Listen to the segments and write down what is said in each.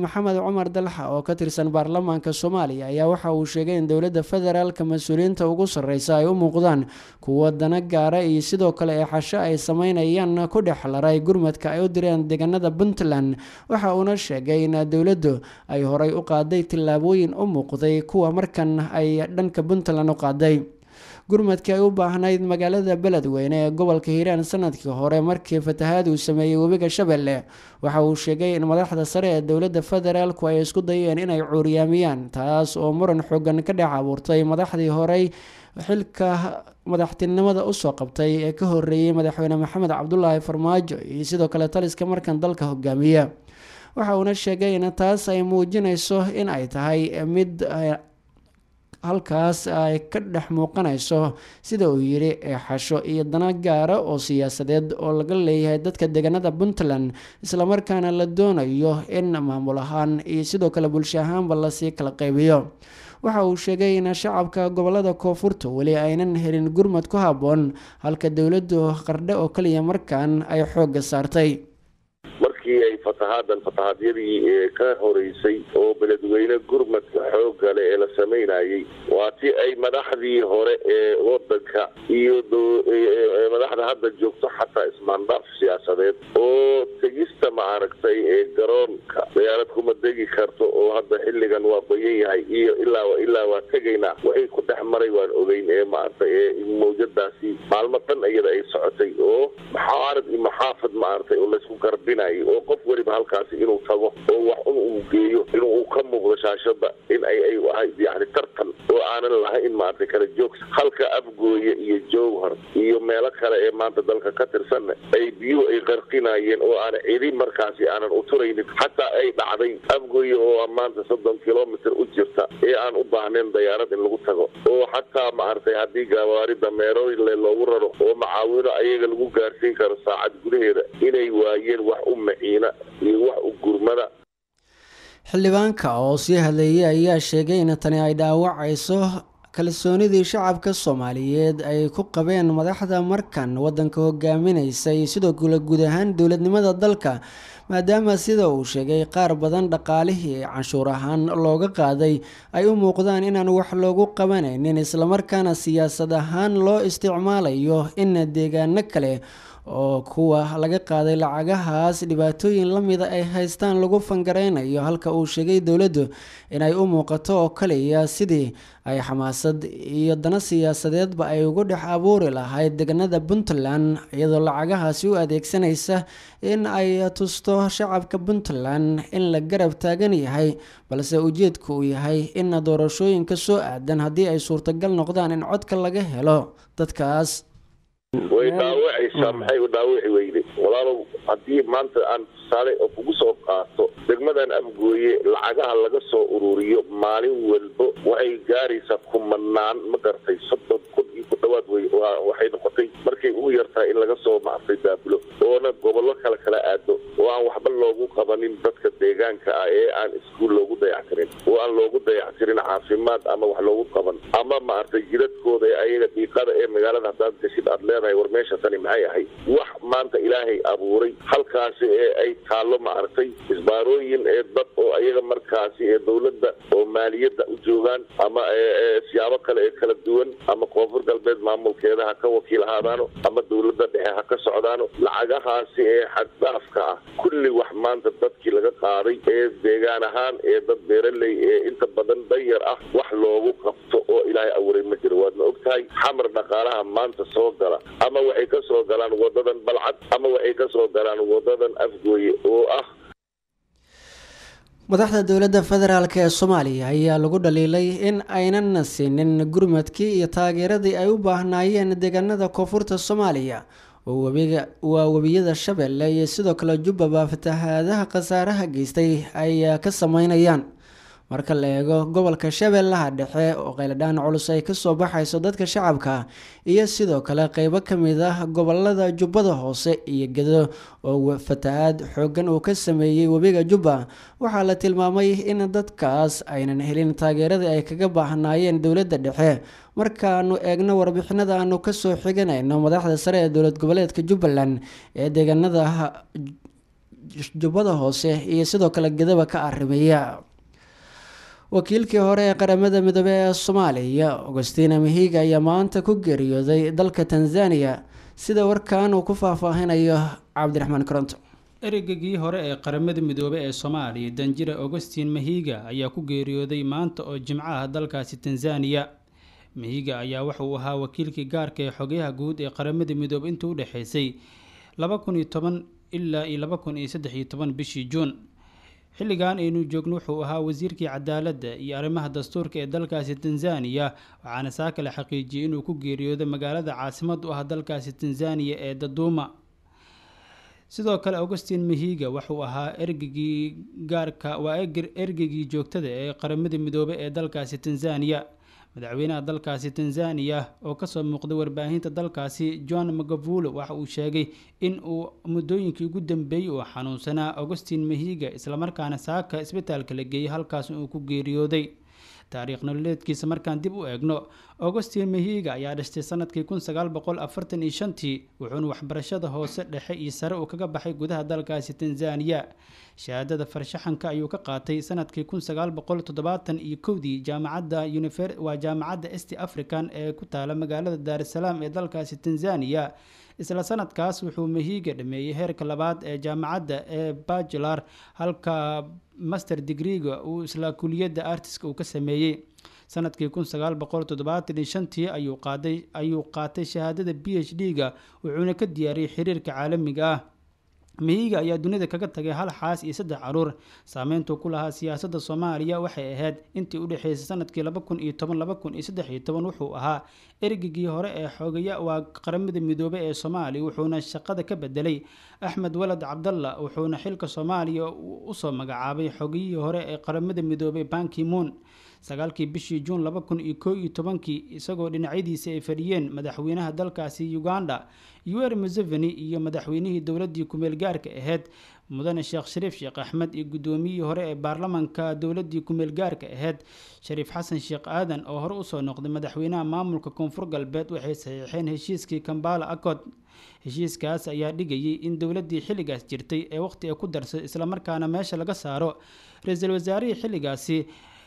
maxamed cumar dalxa oo ka tirsan baarlamaanka soomaaliya ayaa waxa uu sheegay in dowladda federaalka mas-uuliyiinta ugu sarreysa ay u muuqdaan kuwa dana gaara iyo sidoo kale ee xasho ay sameynayaan ku dhex laray gurmadka ay u direen deegaanada puntland waxa uuna sheegay in dowladdu ay horay u qaaday tillaabooyin u muuqday kuwa markan ay dhanka puntland u qaaday gurmadkii ay u baahnayd magaalada beledweyne ee gobolka hiiraan sanadkii hore markii fatahaad uu sameeyey webiga shabeelle waxa uu sheegay in madaxda sare ee dowladda federaalku ay isku dayeen inay cuuriyaamiyaan taas oo muran xoogan ka dhex abuurtay madaxdii horey xilka madaxtinimada usoo qabtay ee ka horeeyey madaxweyne maxamed cabdulaahi farmaajo iyo sidoo kale taliska markan dalka hogaamiya waxa uuna sheegay in taas ay muujinayso in ay tahay mid halkaas ay ka dhex muuqanayso sida uu yidhi eexasho iyo dana gaara oo siyaasadeed oo laga leeyahay dadka deegaanada puntland islamarkaana la doonayo in maamul ahaan iyo sidoo kale bulsho ahaanba lasii kala qaybiyo waxa uu sheegay in shacabka gobolada koonfurta weli aynan helin gurmad ku habboon halka dowladdu qardhe oo kaliya markan ay xoogga saartay markii ay fatahaadan fatahaadyadii ka horeysay oo beledweyne gurmadka xooga leh ee la samaynayay waa ti ay madaxdii hore ee wadanka iyo madaxda hadda joogto xataa ismaandhaaf siyaasadeed oo tegista maaragtay ee garoonka diyaarad kuma degi karto oo hadda xilligan waa bayan yahay iyo ilaa ilaa waa tegaynaa waxay ku dhex maray waan ogeyn ee maaragtay ee mawjadaasi maalmo dhan iyada ay socotay oo maxaarad iyo maxaafad maaragtay oo laysku garbinayay oo qof weliba halkaasi inuu tago oo wax un uu geeyo inuu ka muuqdo shaashada in ay ay ahay yani tartan oo aanan lahayn maaragtay kala joogs halka afgooye iyo jowhar iyo meelo kale ee maanta dalka ka tirsanna ay biyuhu ay qarqinayeen oo aan cidi markaasi aanan u turaynin xataa ay dhacday afgooye oo maanta soddon kilomitr u jirta ee aan u baahnayn dayaarad in lagu tago oo xataa maaragtay haddii gawaari dameerole loogu raro oo macaawino ayaga lagu gaarsiin karo saacad gudaheeda inay waayeen wax u maciina iyo wax u gurmada xildhibaanka oo sii hadleeyay ayaa sheegay in tani ay dhaawacayso kalsoonidii shacabka soomaaliyeed ay ku qabeen madaxda markan wadanka hogaaminaysa iyo sidoo kale guud ahaan dowladnimada dalka maadaama sida uu sheegay qaar badan dhaqaalihii canshuur ahaan looga qaaday ay u muuqdaan inaan wax loogu qabanaynin islamarkaana siyaasad ahaan loo isticmaalayo in deegaano kale oo kuwa laga qaaday lacagahaas dhibaatooyin lamida ay haystaan lagu fangareynayo halka uu sheegay dowladdu inay u muuqato oo kaliya sidii ay xamaasad iyo dana siyaasadeedba ay ugu dhex abuuri lahayd deegaanada puntland iyadoo lacagahaasi u adeegsanaysa in ay tusto shacabka puntland in la garab taagan yahay balse ujeedku uu yahay in doorashooyinka soo aadan haddii ay suurtagal noqdaan in codka laga helo dadkaas way dhaawacaysaa maxay u dhaawaci weyday walaalow haddii maanta aan tusaale oo kugu soo qaato degmadan afgooye lacagaha laga soo ururiyo maalin walbo waxay gaaraysaa kumanaan ma gartay soddon kun iyo ku dhawaad wey waxay noqotay markay ugu yartahay in laga soo maartay daabulo oona gobollo kale kala aado oo aan waxba loogu qabanin dadka deegaanka ah ee aan iskuul loogu dayactirin oo aan loogu dayactirin caafimaad ama wax loogu qaban ama maaragtay jiradkooda ee ayaga dhiiqada ee magaalada haddaad gashid aad leedahay war meesha tani maxay ahayd wax maanta ilaahay abuuray halkaasi ee ay taallo maaragtay isbaarooyin ee dad oo ayaga markaasi ee dowladda oo maaliyadda u joogaan ama siyaabo kale ee kala duwan ama koonfur galbeed maamulkeeda ha ka wakiil ahaadaano ama dowladda dhexe ha ka socdaano lacagahaasi ee xaddhaafka ah kulli wax maanta dadkii laga qaaday ee deegaan ahaan ee dad beeraley ee inta badan danyar ah wax loogu qabto oo ilaahay abuuray ma jiro waadna ogtahay xamar dhaqaalaha maanta soo gala ama waxay ka soo galaan wadadan balcad ama waxay ka soo galaan wadadan afgooye oo ah madaxda dowladda federaalk ee soomaaliya ayaa lagu dhaliilay in aynan siinin gurmadkii iyo taageeradii ay u baahnaayeen deegaanada koonfurta soomaaliya waa webiyada shabeelle iyo sidoo kale jubbaba fatahaadaha khasaaraha geystay ay ka sameynayaan marka la eego gobolka shabeellaha dhexe oo qayladhaan culus ay kasoo baxayso dadka shacabka iyo sidoo kale qeybo kamid ah gobolada jubbada hoose iyo gedo oo fatahaad xoogan uu ka sameeyey webiga jubba waxaa la tilmaamay in dadkaas aynan helin taageeradii ay kaga baahnaayeen dowladda dhexe markaanu eegno warbixinada aanu kasoo xiganayno madaxda sare ee dowlad goboleedka jubbaland ee deegaanada jubbada hoose iyo sidoo kale gedaba ka arrimiya wakiilkii hore ee qaramada midoobe ee soomaaliya augustina mahiga ayaa maanta ku geeriyooday dalka tanzania sida warkan uu ku faahfaahinayo cabdiraxmaan koronto ereygagii hore ee qaramada midoobe ee soomaaliya danjire augustin mahiga ayaa ku geeriyooday maanta oo jimcaha dalkaasi tanzaniya mahiga ayaa wuxauu ahaa wakiilkii gaarka ee xogayaha guud ee qaramada midoobe intuu udhexeysay laba kun iyo toban ilaa iyo laba kun iyo saddex iyo toban bishii juun xilligan aynu joogno wuxuu ahaa wasiirkii cadaaladda iyo arrimaha dastuurka ee dalkaasi tanzaniya waxaana saa kale xaqiijiyey inuu ku geeriyooday magaalada caasimad u ah dalkaasi tanzaniya ee daduuma sidoo kale augustin mahiga wuxuu ahaa ergegii gaarka waa ergegii joogtada ee qaramada midoobe ee dalkaasi tanzaniya madaxweynaha dalkaasi tanzaniya oo kasoo muuqday warbaahinta dalkaasi john magavulo waxa uu sheegay in uu muddooyinkii ugu dambeeyey uu xanuunsanaa augustin mahiga islamarkaana saaka isbitaalka la geeyey halkaas uu ku geeriyooday taariikh nololeedkiisa markaan dib u eegno augustin mahiga ayaa dhashtay sanadkii kun sagaal boqol afartan iyo shantii wuxuuna waxbarashada hoose dhexe iyo sare uu kaga baxay gudaha dalkaasi tanzaniya shahaadada farshaxanka ayuu ka qaatay sanadkii kun sagaal boqol toddobaatan iyo kowdii jaamacadda waa jaamacadda est african ee ku taala magaalada daarusalaam ee dalkaasi tanzaniya isla sanadkaas wuxuu mahiga dhameeyey heerka labaad ee jaamacadda ee bajular halka master degreega uu isla kuliyadda artiska uu ka sameeyey sanadkii kun sagaal boqol toddobaatan iyo shantii ayuu qaaday ayuu qaatay shahaadada b h d-ga wuxuuna ka diyaariyey xiriirka caalamiga ah mahiga ayaa dunida kaga tagay hal xaas iyo saddex caruur saameyntuu ku lahaa siyaasadda soomaaliya waxay ahayd intii u dhexeysay sanadkii laba kun iyo toban laba kun iyo saddex iyo toban wuxuu ahaa ergigii hore ee xoogaya waa qaramada midoobe ee soomaaliya wuxuuna shaqada ka bedelay axmed walad cabdalla wuxuuna xilka soomaaliya usoo magacaabay xogiyihii hore ee qaramada midoobey bankimoon sagaalkii bishii juun laba kun iyo koo iyo tobankii isagoo dhinacyadiisa ay fadhiyeen madaxweynaha dalkaasi uganda uer museveni iyo madaxweynihii dowladii kumeel gaarka ahayd mudane sheekh shariif sheekh axmed iyo guddoomiyihii hore ee baarlamanka dowladii kumeel gaarka ahayd shariif xasan sheekh aadan oo hore usoo noqday madaxweynaha maamulka koonfur galbeed waxay saxiixeen heshiiskii kambala acod heshiiskaas ayaa dhigayay in dowladii xilligaas jirtay ee waqti ay ku darsay islamarkaana meesha laga saaro ra-iisul wasaarihii xilligaasi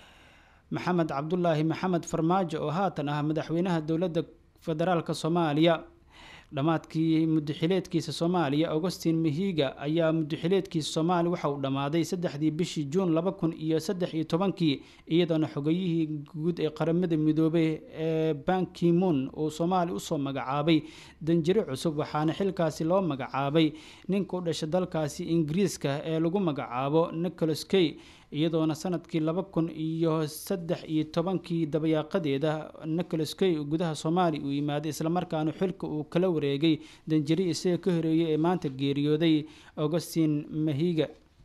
maxamed cabdulaahi maxamed farmaajo oo haatan ah madaxweynaha dowladda federaalk soomaaliya dhammaadkii mudaxileedkiisa soomaaliya augustin mahiga ayaa mudaxileedkiisa soomaaliya waxa uu dhammaaday saddexdii bishii juun laba kun iyo saddex iyo tobankii iyadoona xogayihii guud ee qaramada midoobey ee bankimoon uu soomaaliya usoo magacaabay danjire cusub waxaana xilkaasi loo magacaabay ninka u dhashay dalkaasi ingiriiska ee lagu magacaabo nicholas kay iyadoona sanadkii laba kun iyo saddex iyo tobankii dabayaaqadeeda nicholas kay gudaha soomaaliya uu yimaaday islamarkaana xilka uu kala wareegay danjiri isaga ka horeeyay ee maanta geeriyooday augustin mahiga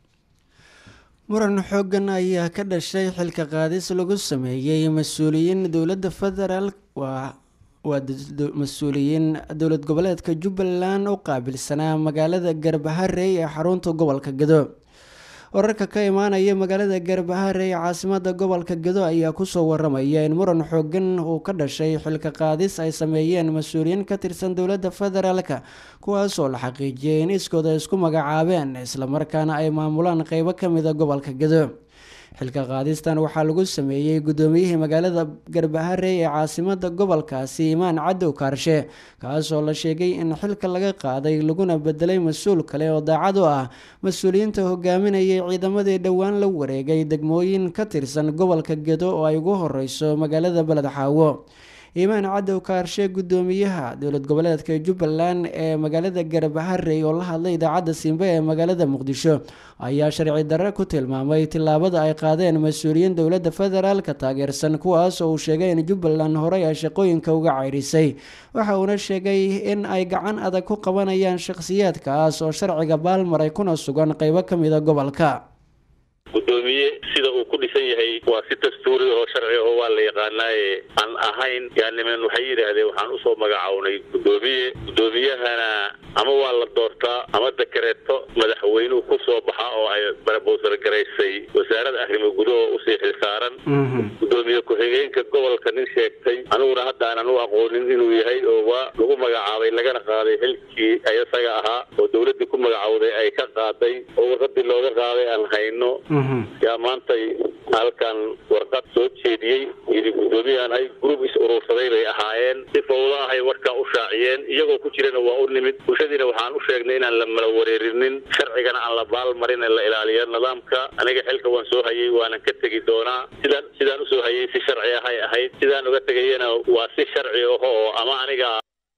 muran xoogan ayaa ka dhashay xilka qaadis lagu sameeyey mas-uuliyiin dowladda federaal waa waa mas-uuliyiin dowlad goboleedka jubbaland u qaabilsanaa magaalada garbaharey ee xarunta gobolka gado wararka ka imaanaya magaalada garbaharey ee caasimada gobolka gado ayaa kusoo waramaya in muran xoogan uu ka dhashay xilka qaadis ay sameeyeen mas-uuliyiin ka tirsan dowladda federaalka kuwaasoo la xaqiijiyay in iskooda isku magacaabeen islamarkaana ay maamulaan qeybo kamida gobolka gado xilka qaadistan waxaa lagu sameeyey guddoomiyihii magaalada garbaharey ee caasimada gobolkaasi imaan cadow kaarshe kaasoo la sheegay in xilka laga qaaday laguna bedelay mas-uul kale oo daacad u ah mas-uuliyiinta hogaaminayay ciidamadii dhowaan la wareegay degmooyin ka tirsan gobolka gedo oo ay ugu horeyso magaalada beled xaawo imaan cadow kaarshe guddoomiyaha dowlad goboleedka jubbaland ee magaalada garbaharey oo la hadlay idaacadda simbe ee magaalada muqdisho ayaa sharci darre ku tilmaamay tillaabada ay qaadeen mas-uuliyiin dowladda federaalka taageersan kuwaas oo uu sheegay in jubbaland horey ay shaqooyinka uga ceyrisay waxa uuna sheegay in ay gacan adag ku qabanayaan shakhsiyaadkaas oo sharciga baalmaray kuna sugan qeybo ka mida gobolka gudoomiye sida uu ku dhisan yahay waa si dastuuri oo sharci oo waa la yaqaanaaye aan ahayn yaa niman waxay yidhaahdeen waxaan usoo magacawnay gudoomiye guddoomiyahana ama waa la doortaa ama dakareeto madaxweynuhu ku soo baxa oo ay barabowsar garaysay wasaarada arrimo gudaho usii xilsaaran gudoomiye ku-xigeenka gobolka nin sheegtay aniguna hadda aanan u aqoonin inuu yahay oo waa lagu magacaabay lagana qaaday xilkii isaga ahaa oo dawladdii ku magacowday ay ka qaaday oo warqadii looga qaaday aan hayno yaa maantay halkan warqad soo jeediyey yidhi guddoomiyahan ay group is urursaday bay ahaayeen si fawdo ahay warkaa u shaaciyeen iyagoo ku jirana waa u nimid bulshadiina waxaan u sheegnay inaan la mala wareerinin sharcigana aan la baalmarin ee la ilaaliyo nidaamka aniga xilka waan soo hayay waanan ka tegi doonaa sidaan sidaan usoo hayay si sharci ahay ahayd sidaan uga tegayana waa si sharci aho oo ama aniga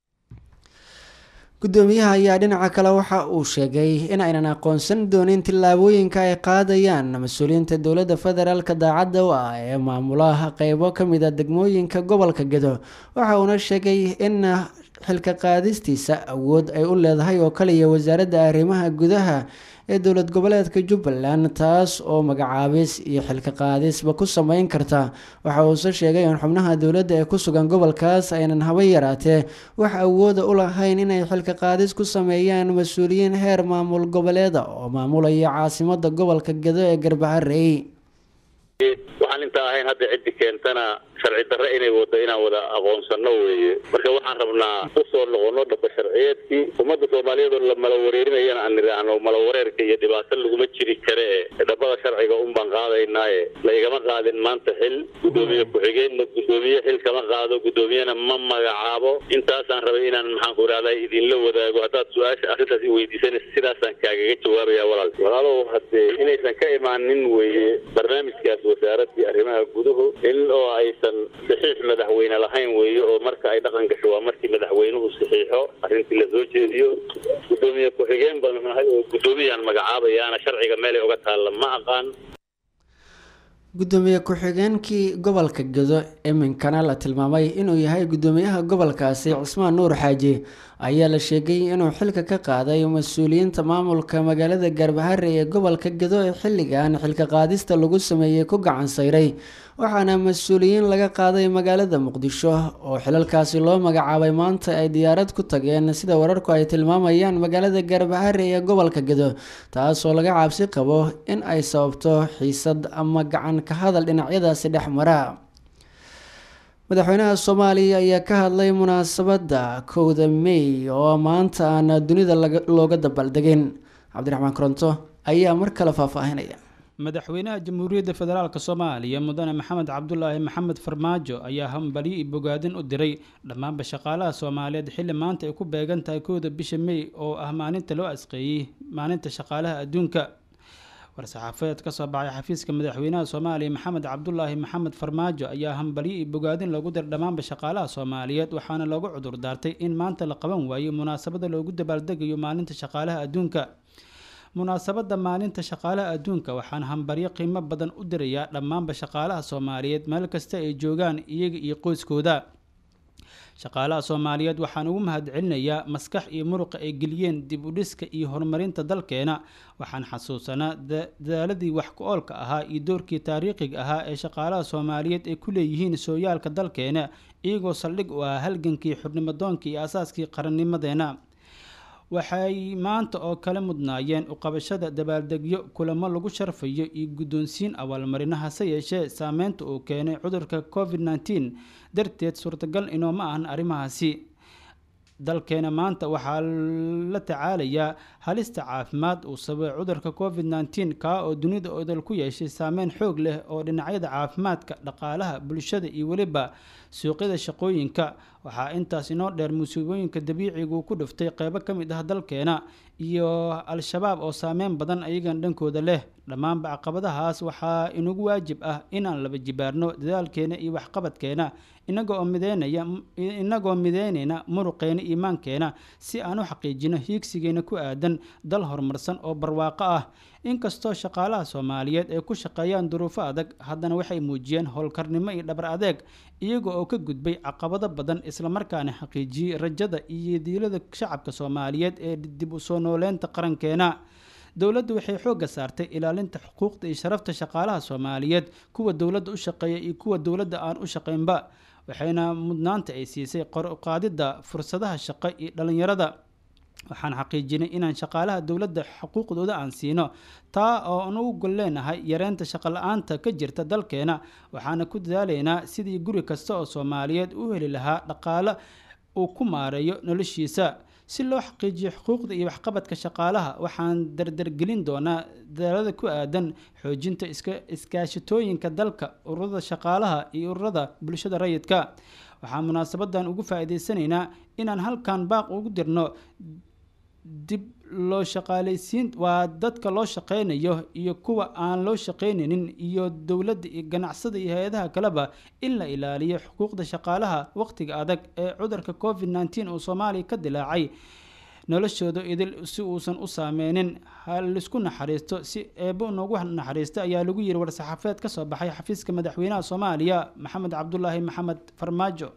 guddoomiyaha ayaa dhinaca kale waxa uu sheegay in aynan aqoonsan doonin tillaabooyinka ay qaadayaan mas-uuliyiinta dowladda federaalk daacadda u ah ee maamulaha qeybo ka mid a degmooyinka gobolka gedo waxa uuna sheegay in xilka qaadistiisa awood ay u leedahay oo kaliya wasaaradda arrimaha gudaha ee dowlad goboleedka jubbaland taas oo magacaabis iyo xilka qaadisba ku sameyn karta waxa uuse sheegay in xubnaha dowladda ee ku sugan gobolkaas aynan haba yaraatee wax awooda u lahayn inay xilka qaadis ku sameeyaan mas-uuliyiin heer maamul goboleeda oo maamulaya caasimada gobolka gedo ee garbaharey waxaan intaa ahayn hadda ciddi keentana sharci darre inay wado inaan wada aqoonsano weeye marka waxaan rabnaa usoo noqono dhaba sharciyeedkii ummadda soomaaliyeed oo la mala wareerinayana aan nidhaahno mala wareerka iyo dhibaato laguma jiri kare e dhabada sharciga un baan qaadaynaaye la igama qaadin maanta xil guddoomiye ku-xigeenna guddoomiye xil kama qaado guddoomiyena ma magacaabo intaasaan rabay inaan maxaanku idhahdaa idinla wadaago haddaad su-aasha arrintaas i weydiisanaysa sidaasaan kaagaga jawaabaya walaal walaalow haddee inaysan ka imaanin weeye barnaamijkaas wasaaraddii arrimaha guduhu in oo aysan saxiix madaxweyne lahayn weeye oo marka ay dhaqan gasho waa markii madaxweynuhu saxiixo arrintii lasoo jeediyo guddoomiye ku-xigeen baan nahay oo guddoomiyaan magacaabayaana sharciga meelay uga taalla ma aqaan guddoomiye ku-xigeenkii gobolka gedo iminkana la tilmaamay inuu yahay guddoomiyaha gobolkaasi cismaan nuur xaaji ayaa la sheegay inuu xilka ka qaaday mas-uuliyiinta maamulka magaalada gaarbahare ee gobolka gedo ee xilligan xilka qaadista lagu sameeyey ku gacan sayray waxaana mas-uuliyiin laga qaaday magaalada muqdisho oo xilalkaasi loo magacaabay maanta ay diyaarad ku tageen sida wararku ay tilmaamayaan magaalada gaarbahare ee gobolka gedo taasoo laga cabsi qabo in ay sababto xiisad ama gacan ka hadal dhinacyadaasi dhex mara madaxweynaha soomaaliya ayaa ka hadlay munaasabadda kowda mey oo maanta aan dunida looga dabaaldegin cabdiraxmaan koronto ayaa mar kale faahfaahinaya madaxweynaha jamhuuriyadda federaalk soomaaliya mudane maxamed cabdulaahi maxamed farmaajo ayaa hambalyo iyo bogaadin u diray dhammaanba shaqaalaha soomaaliyeed xilli maanta ay ku beegan tahay kowda bisha mey oo ah maalinta loo asqeeyey maalinta shaqaalaha adduunka war-saxaafadeed ka soo baxay xafiiska madaxweynaha soomaaliya maxamed cabdulaahi maxamed farmaajo ayaa hambalyo iyo bogaadin loogu diray dhammaanba shaqaalaha soomaaliyeed waxaana loogu cudur daartay in maanta la qaban waayo munaasabada loogu dabaaldegayo maalinta shaqaalaha adduunka munaasabadda maalinta shaqaalaha adduunka waxaan hambaryo qiimo badan u dirayaa dhammaanba shaqaalaha soomaaliyeed meel kasta ay joogaan iyaga iyo qoyskooda shaqaalaha soomaaliyeed waxaan ugu mahadcelinayaa maskax iyo muruqa ay geliyeen dib u dhiska iyo horumarinta dalkeena waxaan xasuusanaa dadaaladii wax ku-oolka ahaa iyo doorkii taariikhiga ahaa ee shaqaalaha soomaaliyeed ay ku leeyihiin sooyaalka dalkeena iyagoo saldhig u ah halgankii xubnimadoonkii iyo asaaskii qarannimadeena waxay maanta oo kale mudnaayeen uqabashada dabaaldegyo kulamo lagu sharfayo iyo guddoonsiin abaalmarino hase yeeshee saameynta uu keenay cudurka covid nneteen darteed suurtagal inooma ahan arrimahaasi dalkeena maanta waxaa la tacaalayaa halista caafimaad uu sababay cudurka covid nneteen kaa oo dunida odol ku yeeshay saameyn xoog leh oo dhinacyada caafimaadka dhaqaalaha bulshada iyo weliba suuqyada shaqooyinka waxaa intaas inoo dheer musiibooyinka dabiicigu ku dhiftay qeybo ka mid ah dalkeena iyo al-shabaab oo saameyn badan ayagan dhankooda leh dhammaanba caqabadahaas waxaa inagu waajib ah inaan laba jibaarno dadaalkeena iyo waxqabadkeena inagoo mideynaya inagoo mideynayna muruqeena iimaankeena si aan u xaqiijino hiigsigeena ku aadan dal horumarsan oo barwaaqo ah inkastoo shaqaalaha soomaaliyeed ay ku shaqeeyaan duruufo adag haddana waxay muujiyeen howlkarnimo iyo dhabar adeeg iyaga oo ka gudbay caqabado badan islamarkaana xaqiijiyey rajada iyo diilada shacabka soomaaliyeed ee dib u soo nooleynta qarankeena dowladdu waxay xoogga saartay ilaalinta xuquuqda iyo sharafta shaqaalaha soomaaliyeed kuwa dowladda u shaqeeya iyo kuwa dowladda aan u shaqeynba waxayna mudnaanta ay siisay qor uqaadidda fursadaha shaqo iyo dhallinyarada waxaan xaqiijinay inaan shaqaalaha dowladda xuquuqdooda aan siino taa oo aan ugu gol leenahay yareynta shaqo la-aanta ka jirta dalkeena waxaana ku dadaalaynaa sidii guri kasta oo soomaaliyeed u heli lahaa dhaqaale uu ku maareeyo noloshiisa si loo xaqiijiyo xuquuqda iyo waxqabadka shaqaalaha waxaan dardargelin doonaa dadaalada ku aadan xoojinta iskaashatooyinka dalka ururada shaqaalaha iyo ururada bulshada rayidka waxaan munaasabadan ugu faa-iideysanaynaa inaan halkan baaq ugu dirno dib loo shaqaaleysiin waa dadka loo shaqeynayo iyo kuwa aan loo shaqeynaynin iyo dowladda iyo ganacsada iyo hay-adaha kaleba in la ilaaliyo xuquuqda shaqaalaha waqtiga adag ee cudurka covid nneteen uu soomaaliya ka dilaacay noloshooda idil si uusan u saameynin halaisku naxariisto si eebo noogu naxariista ayaa lagu yiri war-saxaafeed kasoo baxay xafiiska madaxweynaha soomaaliya maxamed cabdulaahi maxamed farmaajo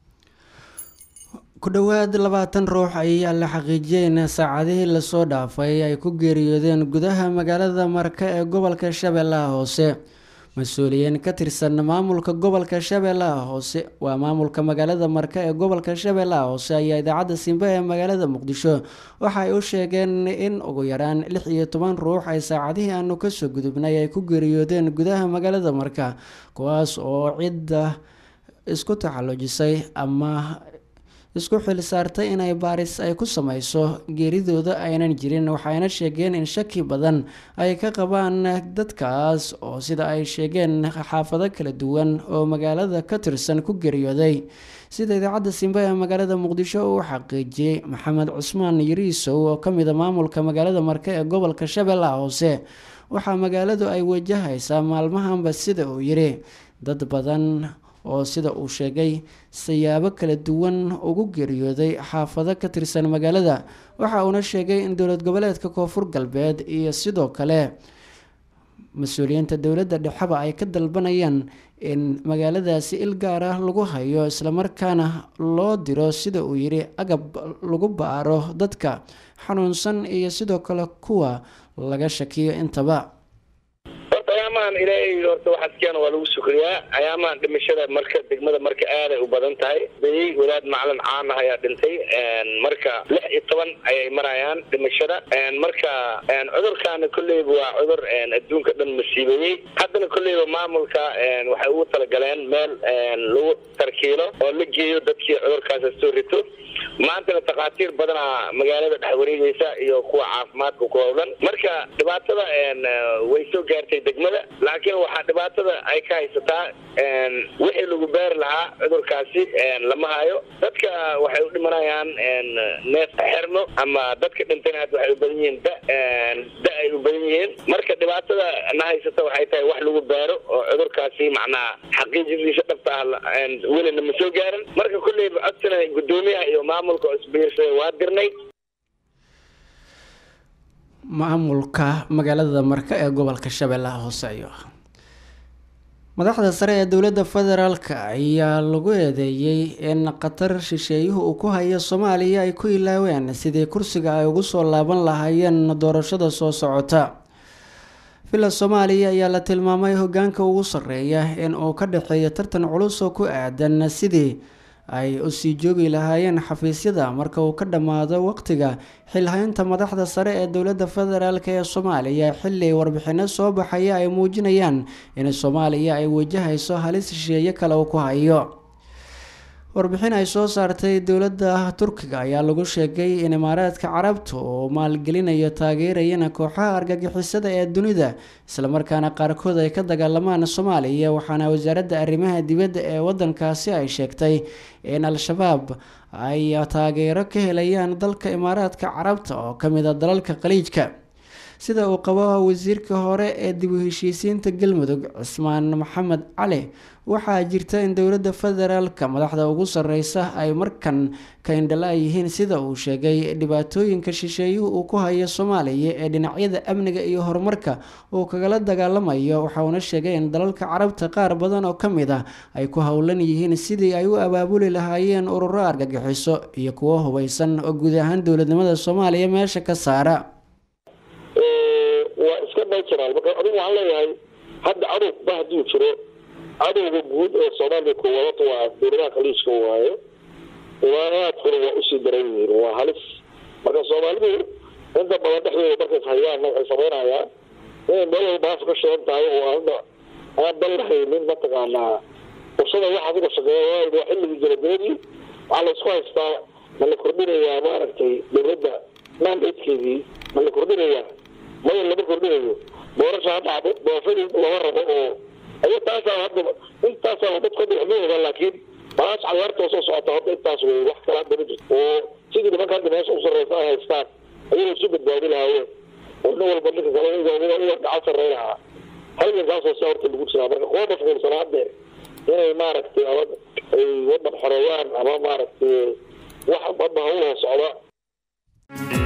ku dhowaad labaatan ruux ayaa la xaqiijiyay in saacadihii lasoo dhaafay ay ku geeriyoodeen gudaha magaalada marka ee gobolka shabeellaha hoose mas-uuliyiin ka tirsan maamulka gobolka shabeellaha hoose waa maamulka magaalada marka ee gobolka shabeellaha hoose ayaa idaacadda simbe ee magaalada muqdisho waxa ay u sheegeen in ugu yaraan lix iyo toban ruux ay saacadihii aanu kasoo gudubnay ay ku geeriyoodeen gudaha magaalada marka kuwaas oo cidda isku taxallujisay ama isku xil saartay inay baaris ay ku sameyso geeridooda aynan jirin waxayna sheegeen in shaki badan ay ka qabaan dadkaas oo sida ay sheegeen xaafado kala duwan oo magaalada ka tirsan ku geeriyooday sida idaacadda simbe ee magaalada muqdisho uu xaqiijiyey maxamed cusmaan yariisow oo kamid a maamulka magaalada marke ee gobolka shabeellaha hoose waxaa magaaladu ay wajahaysaa maalmahanba sida uu yiri dad badan oo sida uu sheegay siyaabo kala duwan ugu geeriyooday xaafado ka tirsan magaalada waxa uuna sheegay in dowlad goboleedka koonfur galbeed iyo sidoo kale mas-uuliyiinta dowladda dhexeba ay ka dalbanayaan in magaaladaasi il gaar ah lagu hayo islamarkaana loo diro sida uu yiri agab lagu baaro dadka xanuunsan iyo sidoo kale kuwa laga shakiyo intaba ayaamahan ilaahay horta waxaad keena waa lagu sukriyaa ayaamahan dhimashada marka degmada marka aaday u badan tahay beyey walaad macalin caan ah ayaa dhintay marka lix iyo toban ayay marayaan dhimashada marka cudurkaana kolleyba waa cudur adduunka dhan masiibeeyey haddana kolleyba maamulka waxay ugu talagaleen meel lagu tarkiilo oo la geeyo dadkii cudurkaas soo rito maantana takhaatiir badanaa magaalada dhex wareegeysa iyo kuwa caafimaadka ku howlan marka dhibaatada way soo gaartay degmada laakiin waxaa dhibaatada ay ka haysataa wixii lagu beeri lahaa cudurkaasi lama hayo dadka waxay u dhimanayaan neef xerno ama dadka dhintayna hadda waxay u badan yihiin da da ay u badan yihiin marka dhibaatada na haysata waxay tahay wax lagu beero oo cudurkaasi macnaha xaqiijadiisa dhabta ah welina ma soo gaarin marka kolleyba codsana guddoomiyaha iyo maamulka oo isbiirsaday waa dirnay maamulka magaalada marka ee gobolka shabeellaha hoose ayo madaxda sare ee dowladda federaalk ayaa lagu eedeeyey in qatar shisheeyuhu uu ku hayo soomaaliya ay ku ilaaween sidii kursiga ay ugu soo laaban lahaayeen doorashada soo socota villa soomaaliya ayaa la tilmaamay hogaanka ugu sarreeya in uu ka dhexeeyo tartan culus oo ku aadan sidii ay usii joogi lahaayeen xafiisyada marka uu ka dhammaado waqtiga xilhaynta madaxda sare ee dowladda federaalk ee soomaaliya xilli warbixino soo baxaya ay muujinayaan in soomaaliya ay wajahayso halis shisheeye kale uu ku hayo warbixin ay soo saartay dowladda turkiga ayaa lagu sheegay in imaaraadka carabta uu maalgelinayo taageerayana kooxaha argagixisada ee dunida islamarkaana qaarkood ay ka dagaalamaan soomaaliya waxaana wasaaradda arrimaha dibadda ee wadankaasi ay sheegtay in al-shabaab ay taageero ka helayaan dalka imaaraadka carabta oo kamid a dalalka khaliijka sida uu qabo wasiirka hore ee dib u heshiisiinta galmudug cismaan maxamed cali waxaa jirta in dowladda federaalka madaxda ugu sareysa ay markan ka indhala yihiin sida uu sheegay dhibaatooyinka shisheeyuhu uu ku hayo soomaaliya ee dhinacyada amniga iyo horumarka uu kagala dagaalamayo waxauna sheegay in dalalka carabta qaar badan oo kamid ah ay ku howlan yihiin sidii ay u abaabuli lahaayeen ururo argagixiso iyo kuwo hubeysan oo guud ahaan dowladnimada soomaaliya meesha ka saara waa iska natural marka adigu waxaan leeyahay hadda cadowba hadduu jiro cadowga guud ee soomaaliya koowaadata waa dowladaha khaliijka waaye imaaraadkuna waa usii daran yihiin waa halis marka soomaali sheegaanna waxay samaynayaan inay meel walba haas ka shidan tahay oo aana aan dan lahaynin mataqaanaa fursada waxaad uga shaqeeya waa xilligii jarabeedii waxaa la isku haystaa ma la kordhinayaa maaragtay dowladda mandatekeedii ma la kordhinayaa maya lama kordhinayo doorasha ha dhacdo doorashadii lama rabo oo aya taasaa hadda intaasaa dadka hadda waxma ogaan laakiin malaas cayaartoo soo socota hadda intaas wey wax kala hadda ma jirto oo sidii nimanka hadda meesha u sarreysa ay haystaan ayay isu badbaadi lahaayeen oo nin walba ninka kale uga gacan sarrey lahaa halgankaasoo saa horta lagu jiraa marka kuwa mashquulsana haddee inay maaragtay ama ay wadan xoreeyaan ama maaragtay wax hadda hawloo socda